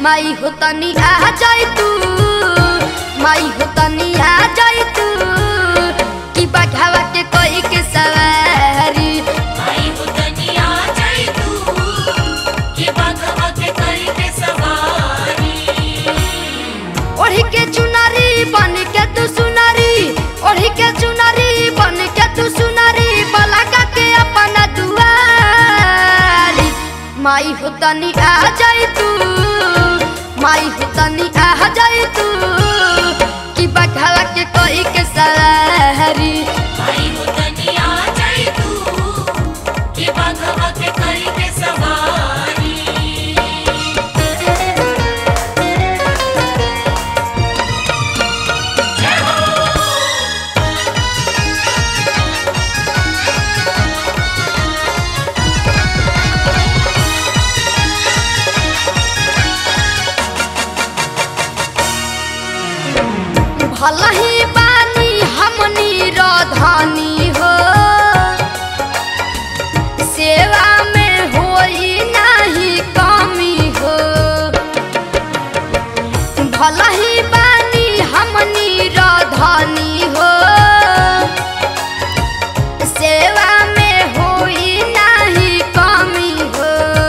माई हो तनी आ जाई तू माई हो तनी आ जाई तू कि बघावा के कोई के सवारी आई हो तनिया जाई तू ये बाघवा के करी के सवारी ओढ़ी के चुनारी बन के तू सुनारी ओढ़ी के चुनारी बन के तू सुनारी बलगा के अपना दुआरी माई हो तनी आ जाई तू माई हो तनी आ जाई तू कि बघावा के कोई के सवारी आई हो तनिया जाई तू ये बाघवा के करी के सवारी भला ही बानी हमनी रधानी हो सेवा में होई नाही कमी हो भला ही बानी हमनी रधानी हो सेवा में होई नाही कमी हो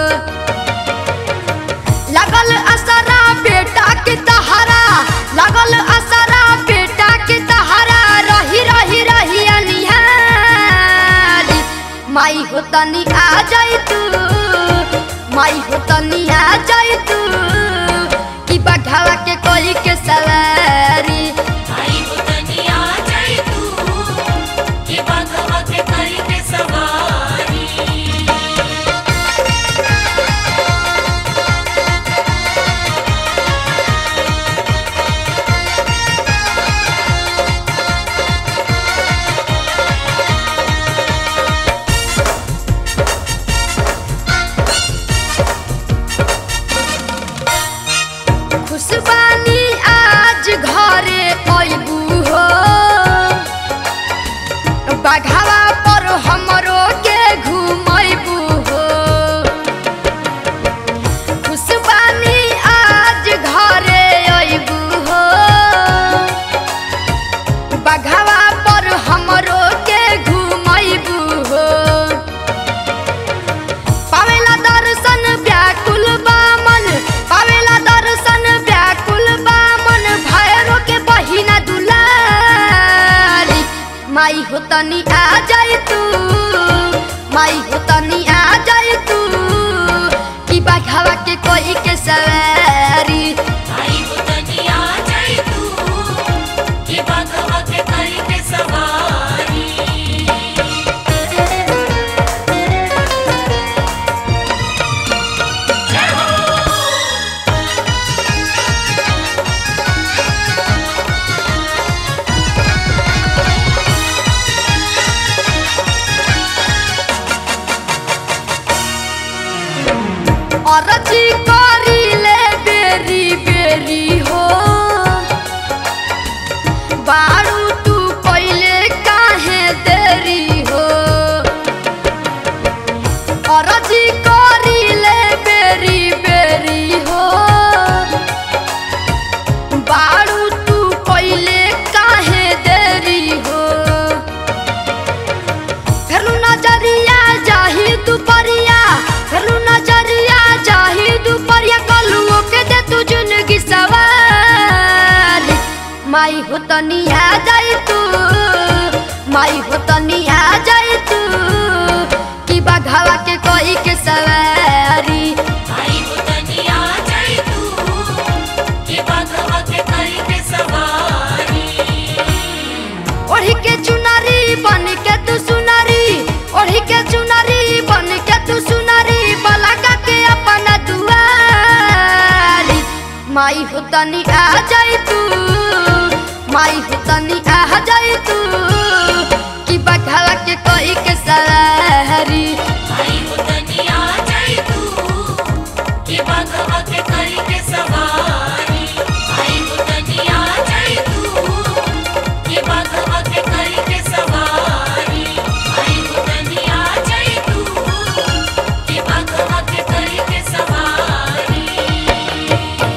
लगल असरा बेटा के तहारा लगल असरा बेटा के तहारा रही रही रही अनिहारी माई हो तनी आ जाई तू माई हो तनी आ जाई तू कि बघावा के कोई के सवारी आई हो तनिया जाई तू ये बाघवा के करी के सवारी खुशबानी आज घरे अबू हो बघावा पर हमरो के घुमैबू हो खुशबानी आज घरे अबू हो बघावा पर हमरो के घुमैबू हो पावेला दर्शन व्याकुल बामन पावेला दर्शन व्याकुल बामन भैरो के बहिना दुलारी माई हो तनी आ जाई तू माई हो तनी आ जाई तू कि बघावा के कोई के सवारी आई हो तनिया जाई तू ये बाघवा के करी के सवारी अरजी करी ले बेरी बेरी हो बारू तू पहिले काहे देरी हो अरजी करी ले बेरी बेरी हो बारू तू पहिले काहे देरी हो फेरु नजरिया जाही दुपरिया फेरु नजरिया जाही दुपरिया कलुओ के दे तू जिंदगी सवारी माई हो तनी आ जाई तू माई हो तनी आ जाई तू कि बघावा के कोई के सवारी आई हो तनिया जाई तू ये बाघवा के करी के सवारी ओढ़ी के चुनारी बन के तू सुनारी ओढ़ी के चुनारी बन के तू सुनारी बलगा के अपना दुआरी माई हो तनी आ जाई तू माई हो तनी आ जाई तू कि बघावा के कोई के सवारी आई हो तनिया जाई तू ये बाघवा के करी के सवारी आई हो तनिया जाई तू ये बाघवा के करी के सवारी आई हो तनिया जाई तू ये बाघवा के करी के सवारी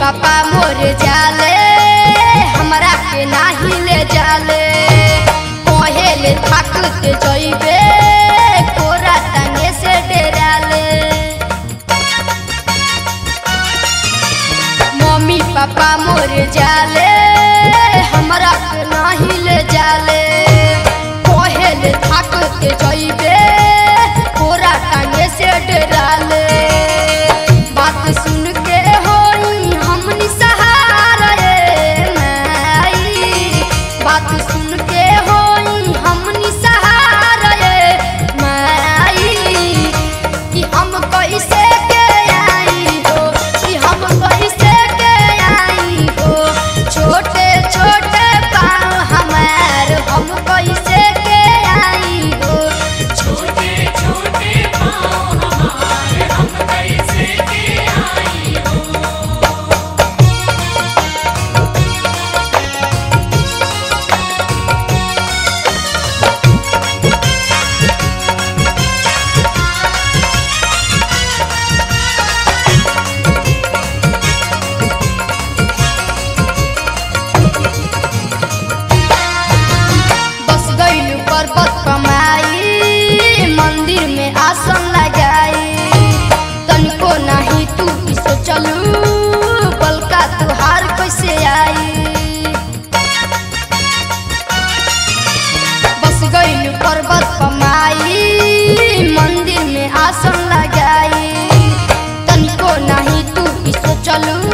पापा मोर जाले हमरा के नाही ले जाले कहेले थाकत जइबे कोरा तंगे से डेराले मम्मी पापा मोर जाले हमरा के नाही ले जाले कहेले थाकत जइबे कोरा टांगे से डराले बात सुन के होई हमनी सहारा ए माई बात सुन के होई हमनी सहारा ए माई कि हम कैसे के आई हो कि हम कैसे के आई हो छोटे छोटे पाँव हमार हम कैसे के आई हो छोटे छोटे पाँव हमारे हम कैसे के आई हो बस गइल पर्वत कमाई मंदिर में आसन लगाई तनिको नहीं तू भी सोचलू बलका तुहार कैसे आई बस गइल पर्वत कमाई मंदिर में आसन लगाई तनिको नहीं तू भी सोचलू